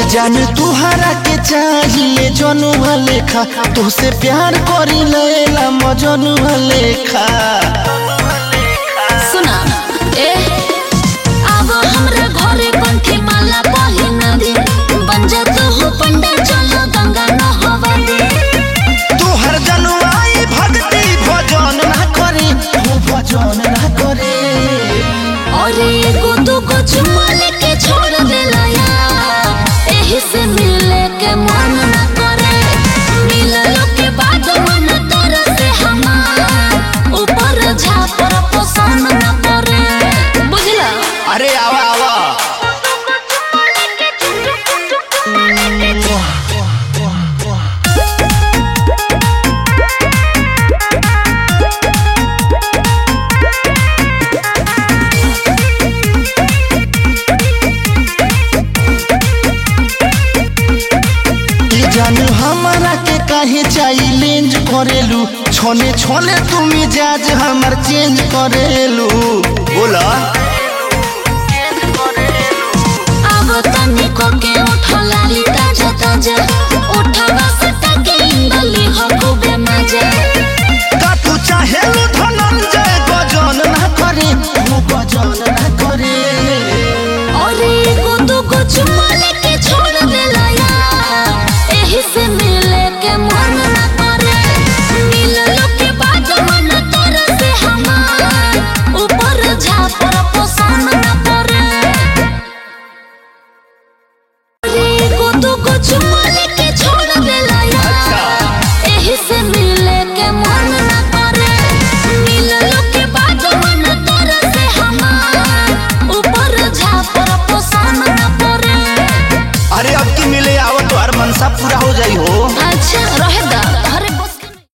जान तुहरा के चाहिए जनुआ लेखा तुहसे प्यार करी लेला मजनुआ लेखा सुना ए अब हमरा घरे कंठी माला पहिन दे बन जा तू हो पंडा चलो गंगा नहवा दे तुहर जनुआई भक्ति भजन ना करे हो भजन ना करे और एगो दूगो चुम्मा लेके छोड़ देला यार एही से मिले के मन न करे मिललो के बाद मन तोरा से हमार ऊपर झापर पसंद न करे बुझला अरे आवा आवा ई जानू हमारा के काहे चैलेंज करेलू छोने छोने तू मिजाज हमर चेंज करेलू बोला अब तनी को के उठो लाली ताजा ताजा उठवा सटा के इंगली हो खूबे मजा का तू चाहेलू धनंजय गजन ना करे हो गजन ना करे और एगो दूगो चुम्मा लेके छोड़ देला यार एही से मिले के मन न करे मिललो के बाद मन तोरा से हमार ऊपर झापर पसंद न करे और एगो दूगो चुम्मा लेके छोड़ देला यार एही से मिले के मन न करे मिललो के बाद मन तोरा से हमार ऊपर झापर पसंद न करे अरे अब की मिले आवत तो हर मनसा पूरा हो जाई हो